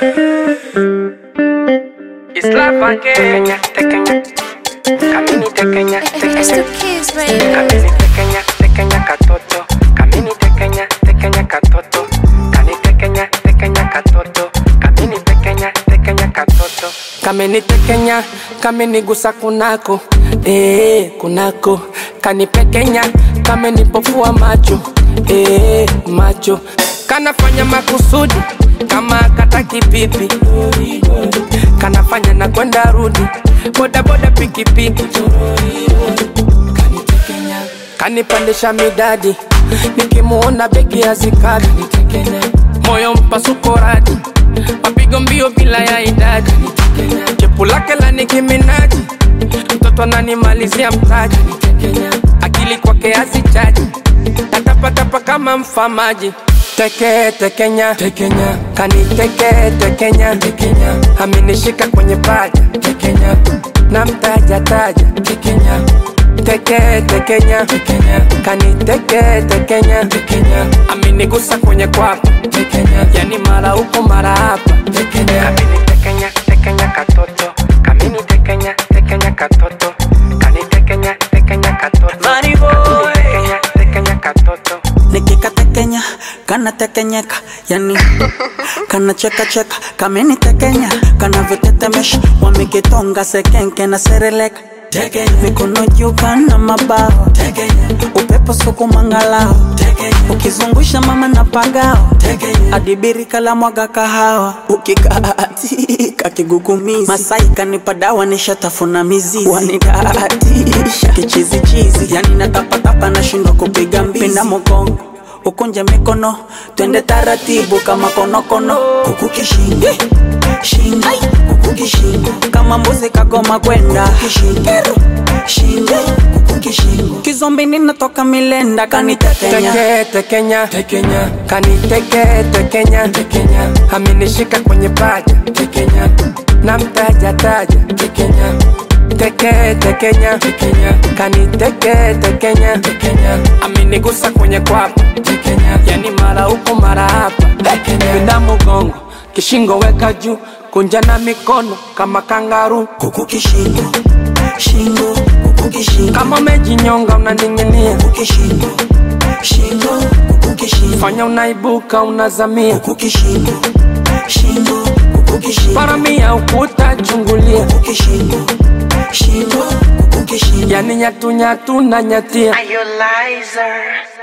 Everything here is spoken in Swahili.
Islava Kenya, Kenya. Kamini Kenya, It's Kenya. the kids, baby. Kamini Kenya, Kenya katoto. Kamini Kenya, Kenya katoto. Kani Kenya, Kenya katoto. Kamini Kenya, Kenya katoto. Kamini Kenya, kamini gusa kunako. Eh, kunako. Kani Kenya, kamini pofua macho. Eh, macho. Kanafanya makusudi kama kataki pipi. Kanafanya na kwenda rudi. Boda boda pikipiki. Kanitekenya, kanipandisha midadi, nikimuona begi hazikadi, moyo mpasuko radi, mapigo mbio bila ya idadi, chepu lake la nikiminaji, mtoto ananimalizia mtaji, akili kwake hazichaji, natapatapa kama mfamaji teke tekenya tekenya kaniteke tekenya tekenya amenishika kwenye paja tekenya na mtaja taja tekenya teke tekenya tekenya kaniteke tekenya tekenya amenigusa kwenye kwapa tekenya yani mara huko mara hapa tekenya amenitekenya tekenya katoto kamini tekenya tekenya katoto kanitekenya tekenya katoto Money boy. tekenya tekenya katoto nikikatekenya kanatekenyeka yani kanacheka cheka kamenitekenya kanavyotetemesha wamekitonga sekenke na sereleka mikono juu kana mabao upepo sukumangalao ukizungusha mama na pagao adibirika la mwaga kahawa ukikaatika kigugumizi masai kanipa dawa nishatafuna mizizi wanidaatisha kichizichizi yani natapatapa nashindwa kupiga mbizi pinda mogongo ukunje mikono twende taratibu kama konokono kuku kishingo shingo kuku kishingo kama mbuzi kagoma kwenda kishingo shingo kuku kishingo kizombi ninatoka milenda kanitekenya teke tekenya tekenya kaniteke tekenya tekenya amenishika kwenye paja tekenya na mtaja taja tekenya teke tekenya tekenya kaniteke tekenya tekenya amenigusa kwenye kwapa tekenya yani mara huko mara hapa pinda mugongo kishingo weka juu kunja na mikono kama kangaru kuku kishingo shingo kuku kishingo kama umejinyonga unaning'inia kuku kishingo shingo kuku kishingo fanya unaibuka unazamia kuku kishingo shingo kuku kishingo paramia ukuta chungulia kuku kishingo shingo kuku kishingo yani nyatunyatu na nyatia Are you liar?